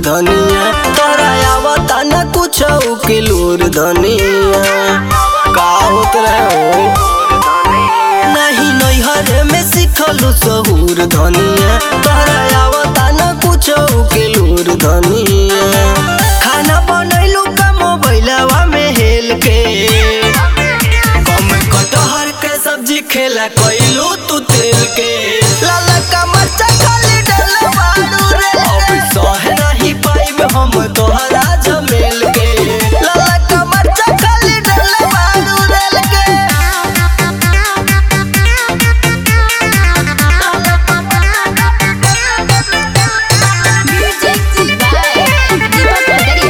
धनिया तोरा आवता न कुछ के लूर धनिया का होत रहे हो नहीं नैहर में सिखलू सहूर धनिया तोरा आवता न कुछ के लूर धनिया खाना बनैलू का मोबाइलवा में हेल के कम कटहर के सब्जी खेला कैलू तू तेल के लाला का मरचा खाली डलवा रे अब सह नहीं पाइब हम तोहरा जमेल के लाला का मरचा खाली डलवा रे के Music by Deepak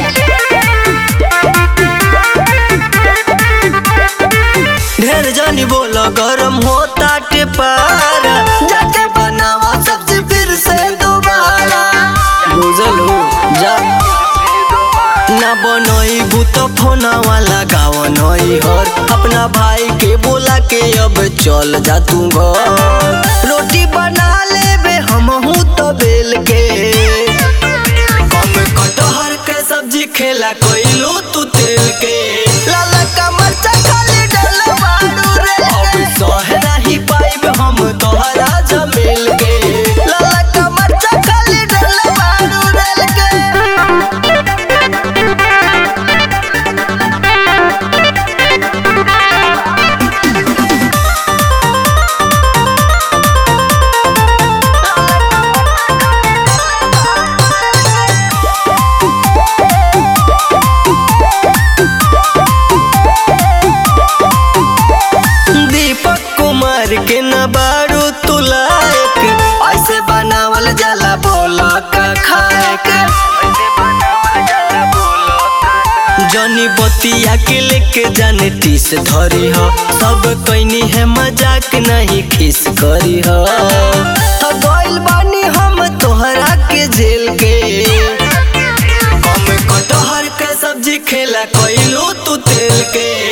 ढेर जानी बोला गरम होता के पारा जाके बनावा सब्जी फिर से दोबारा बुझल हो जा ना बनई भूत फोना वाला गाव नई हर अपना भाई के बोला के अब चल जा तू घर रोटी बना लेबे हम हूँ तो बेल के कम कटहर के सब्जी खेला कोइलू तू तेल के लाला का मरचा खाली डलवा रे अब सह नहीं पाइब हम तोहरा जमेल के लाला का मरचा खाली डलवा रे के दीपक कुमार के न बारू तुलायक ऐसे बनावल जाला बोला का खाए के जनी बतिया के लेके जाने टीस धरी हो सब कैनी है मजाक नहीं खिस करी हो तो गइल बानी हम तोहरा के जेल के कम कटहर के सब्जी खेला कैलू तू तेल के